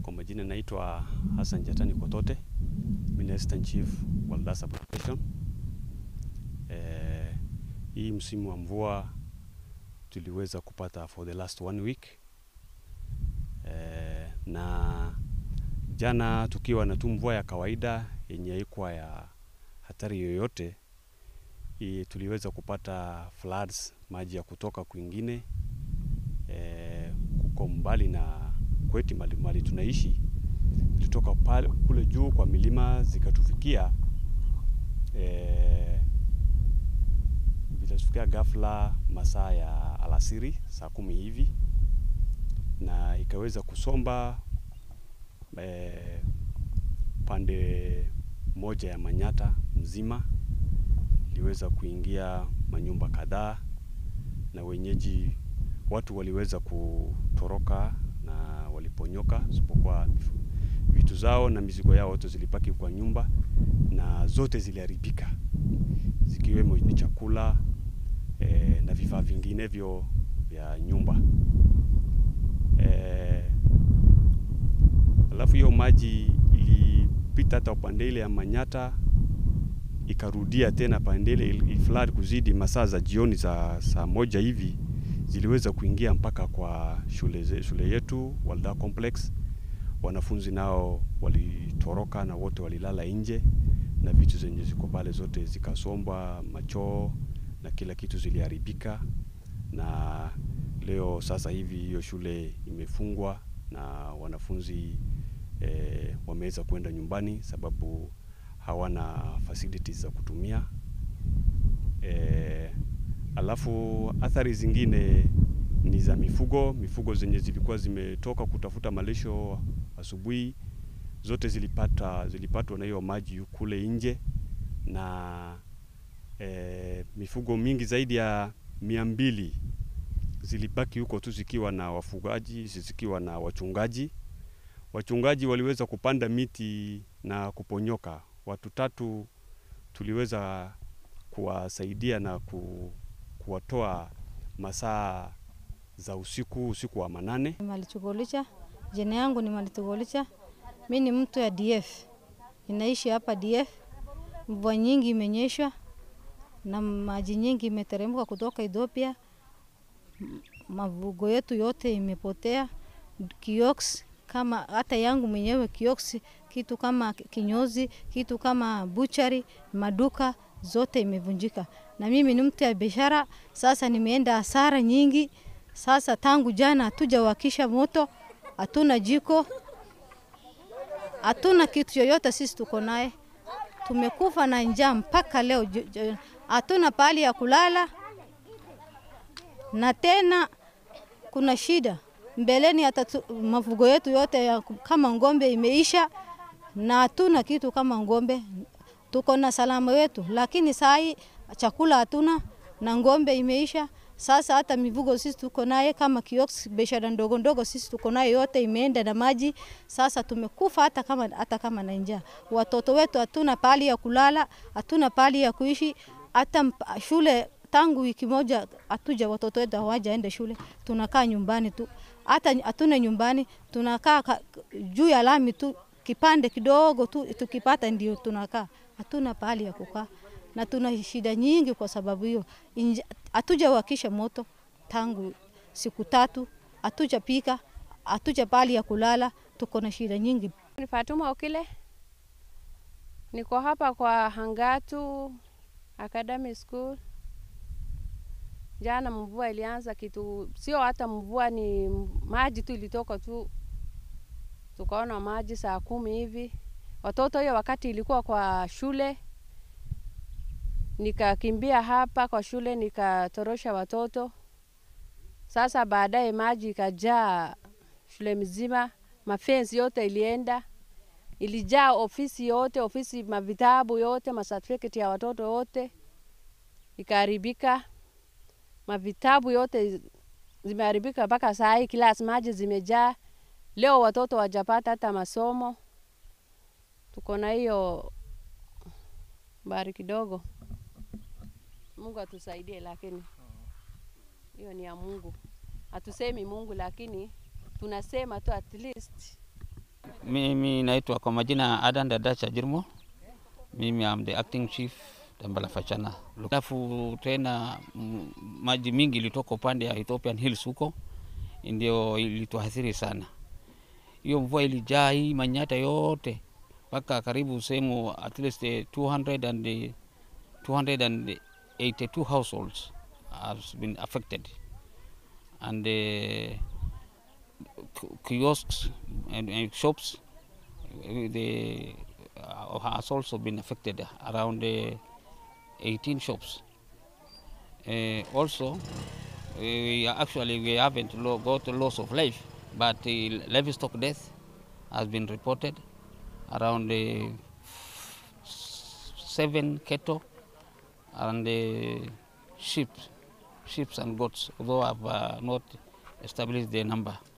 Kwa majina naitwa Hassan Jatani Kotote, mimi ni Assistant Chief Wildlife Application. Eh, hii msimu wa mvua tuliweza kupata for the last one week eh, na jana tukiwa na tu mvua ya kawaida yenye haikuwa ya hatari yoyote i, tuliweza kupata floods, maji ya kutoka kwingine eh, kuko mbali na kwetu mali, mali tunaishi tulitoka pale kule juu kwa milima zikatufikia eh, vilitufikia ghafla masaa ya alasiri saa kumi hivi na ikaweza kusomba eh, pande moja ya Manyata mzima iliweza kuingia manyumba kadhaa na wenyeji watu waliweza kutoroka na waliponyoka, isipokuwa vitu zao na mizigo yao wote zilipaki kwa nyumba na zote ziliharibika, zikiwemo ni chakula eh, na vifaa vinginevyo vya nyumba eh, alafu hiyo maji ilipita hata upande ile ya Manyata ikarudia tena pande ile iliflood kuzidi masaa za jioni za saa moja hivi ziliweza kuingia mpaka kwa shule, ze, shule yetu Walda Complex. Wanafunzi nao walitoroka na wote walilala nje na vitu zenye ziko pale zote zikasombwa, machoo na kila kitu ziliharibika, na leo sasa hivi hiyo shule imefungwa na wanafunzi eh, wameweza kwenda nyumbani sababu hawana facilities za kutumia eh, alafu athari zingine ni za mifugo. Mifugo zenye zilikuwa zimetoka kutafuta malisho asubuhi, zote zilipata zilipatwa na hiyo maji kule nje, na e, mifugo mingi zaidi ya mia mbili zilibaki huko tu zikiwa na wafugaji, zikiwa na wachungaji. Wachungaji waliweza kupanda miti na kuponyoka. Watu tatu tuliweza kuwasaidia na ku, kuwatoa masaa za usiku usiku wa manane. Malitugolisha, jina yangu ni Malitugolisha. Mi ni mtu ya DF, inaishi hapa DF. Mvua nyingi imenyesha na maji nyingi imeteremka kutoka Ethiopia. Mavugo yetu yote imepotea, kioks kama hata yangu mwenyewe kioks, kitu kama kinyozi, kitu kama buchari, maduka zote imevunjika, na mimi ni mtu ya biashara. Sasa nimeenda hasara nyingi. Sasa tangu jana hatujawakisha moto, hatuna jiko, hatuna kitu yoyote. Sisi tuko naye, tumekufa na njaa mpaka leo, hatuna pahali ya kulala, na tena kuna shida mbeleni. Hata mafugo yetu yote ya kama ng'ombe imeisha, na hatuna kitu kama ng'ombe. Tuko na salama wetu, lakini saa hii chakula hatuna na ng'ombe imeisha. Sasa hata mifugo sisi tuko naye kama kiosk, biashara ndogo ndogo sisi tuko naye yote imeenda na maji. Sasa tumekufa hata kama, hata kama na njaa. Watoto wetu hatuna pahali ya kulala, hatuna pahali ya kuishi, hata shule tangu wiki moja hatuja, watoto wetu hawajaenda shule, tunakaa nyumbani tu, hata hatuna nyumbani, tunakaa juu ya lami tu, kipande kidogo tu tukipata ndio tunakaa, hatuna pahali ya kukaa na tuna shida nyingi kwa sababu hiyo. Hatujawakisha moto tangu siku tatu, hatujapika, hatuja pahali ya kulala, tuko na shida nyingi. Ni Fatuma Okile, niko hapa kwa Hangatu Academy School. Jana mvua ilianza kitu, sio hata mvua, ni maji tu ilitoka tu, tukaona maji saa kumi hivi. Watoto hiyo wakati ilikuwa kwa shule nikakimbia hapa kwa shule nikatorosha watoto. Sasa baadaye maji ikajaa shule mzima, mafensi yote ilienda, ilijaa ofisi yote, ofisi mavitabu yote, masertificate ya watoto yote ikaharibika, mavitabu yote zimeharibika mpaka saa hii, klasi maji zimejaa. Leo watoto wajapata hata masomo. Tuko na hiyo bari kidogo. Mungu atusaidie, lakini hiyo ni ya Mungu. Hatusemi Mungu, lakini tunasema tu at least Mimi naitwa kwa majina Adan Dadacha Jirmo. Mimi am the acting chief Dambala Fachana. Alafu tena mm, maji mingi ilitoka upande ya Ethiopian Hills huko, ndio ilituathiri sana. Hiyo mvua ilijaa hii Manyata yote mpaka karibu sehemu at least eh, 200 and eh, 282 households has been affected and uh, kiosks and, and shops uh, the uh, has also been affected around uh, 18 shops uh, also we are actually we haven't lo- got loss of life but uh, livestock death has been reported around uh, seven cattle and uh, sheep sheep and goats although i've uh, not established the number